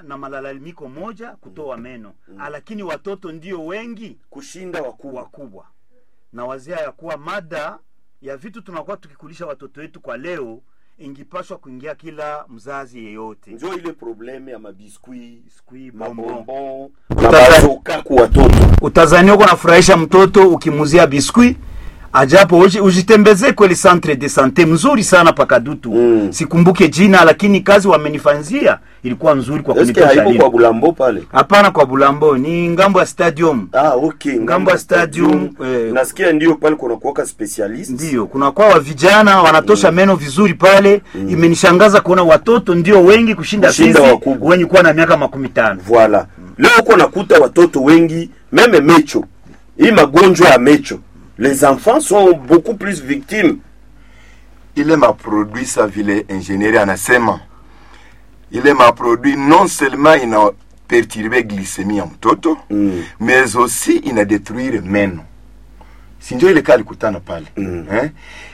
na malalamiko moja kutoa meno lakini watoto ndio wengi kushinda wakubwa wakubwa na wazia ya kuwa mada ya vitu tunakuwa tukikulisha watoto wetu kwa leo ingipashwa kuingia kila mzazi yeyote njo ile probleme ya mabiskuit Biskuit, bonbon. mabonbon na bazoka ku watoto utazania uko nafurahisha mtoto ukimuzia biskuit ajapo uji- ujitembezee kweli centre de sante mzuri sana pakadutu Mm. sikumbuke jina lakini kazi wamenifanzia ilikuwa nzuri kwa eske kunitosha haiko lini. kwa bulambo pale hapana kwa bulambo ni ngambo ya stadium ah, okay. Ngambo ya stadium, eh, nasikia ndio pale kunakuwaka specialist ndiyo kunakuwa wa vijana wanatosha meno vizuri pale imenishangaza kuona watoto ndio wengi kushinda Kushinda sisi wakubwa. wenye kuwa na miaka makumi tano Voilà. Leo uko nakuta watoto wengi meme mecho. Hii magonjwa ya mecho. Les enfants sont beaucoup plus victimes. ile maproduit sa vile ingenieri anasema ile maproduit non seulement ina perturbe glycemie ya mtoto Mm. mais aussi ina détruire meno sinjo ile kaa alikutana pale Mm. eh?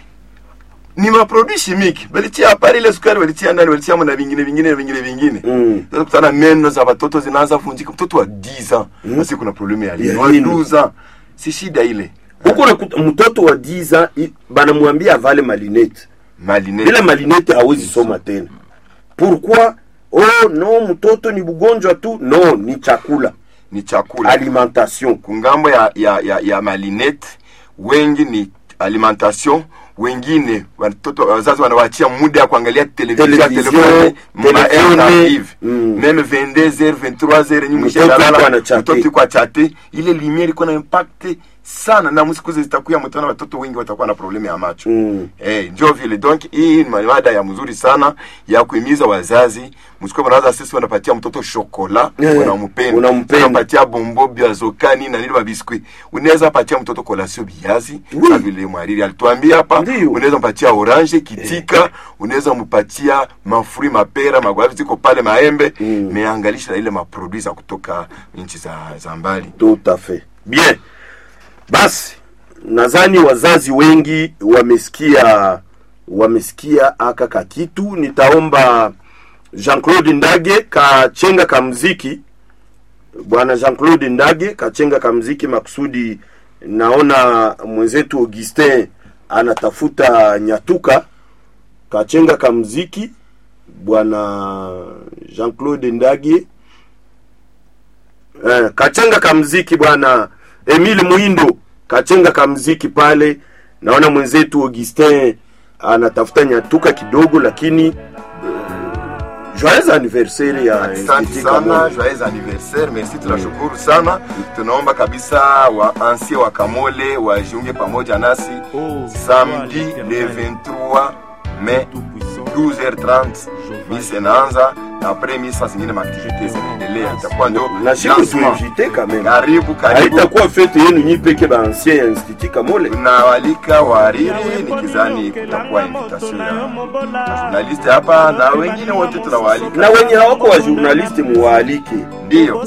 ni maproduit chimique balitia apari ile sukari balitia ndani balitia na vingine vingine vingine vingine Mm. sasa kutana meno za watoto zinaanza vunjika mtoto wa 10 ans basi kuna probleme ya lini Ya wa lini. 12 ans si shida ile Huko nakuta mtoto wa 10 ans i- banamwambia avale malinete. malinete Bila malinete hawezi soma tena. Pourquoi? Oh no, mtoto ni bugonjwa tu. No, ni chakula. ni chakula Alimentation. kungambo ya, ya, ya, ya malinete wengi ni alimentation wengine watoto wazazi wanawachia muda ya kuangalia televizio ya Television, telefone ma telefone, tardive mm. meme 22h 23h nyinyi Mtoto mshalala, yuko anachate. mtoto yuko achate ile lumiere iko na impact sana na msiku zitakuya mtana watoto wengi watakuwa na problemu ya macho Mm. Eh, njo vile donc hii ni mada ya mzuri sana ya kuhimiza wazazi msikuwe mnawaza sisi wanapatia mtoto shokola Eh, unampenda unampenda. unapatia bombo biazokani na nini babiskuit unaweza patia mtoto kolasio biazi Oui. na vile mwariri alituambia hapa Ndiyo. unaweza mpatia orange kitika unaweza mpatia mafuri mapera magwavi ziko pale maembe Mm. meangalisha na ile maproduit za kutoka nchi za, za mbali Tout à fait. Bien. Basi nadhani wazazi wengi wamesikia wamesikia aka kakitu. Nitaomba Jean-Claude Ndage kachenga kamziki, bwana Jean-Claude Ndage kachenga kamziki makusudi. Naona mwenzetu Augustin anatafuta nyatuka, kachenga kamziki bwana Jean-Claude Ndage eh, kachenga kamziki bwana Emile Muindo kachenga kamziki pale. Naona mwenzetu Augustin anatafuta nyatuka kidogo, lakini eh, joyeux anniversaire ya asante Institut sana Kamole. joyeux anniversaire merci tunashukuru sana tunaomba kabisa wa ansie wa kamole wajiunge pamoja nasi samedi le 23 mai 12h30 misa inaanza na apres misa zingine maaktivite zinaendelea itakuwa ndio na siku lancement. tuinvite quand même, karibu karibu haitakuwa fete yenu nyi peke ba ancien ya Institut Kamole. tunawalika wahariri nikizani kutakuwa invitation ya journaliste hapa na wengine wote tunawaalika na wenye hawako wa journaliste muwaalike ndio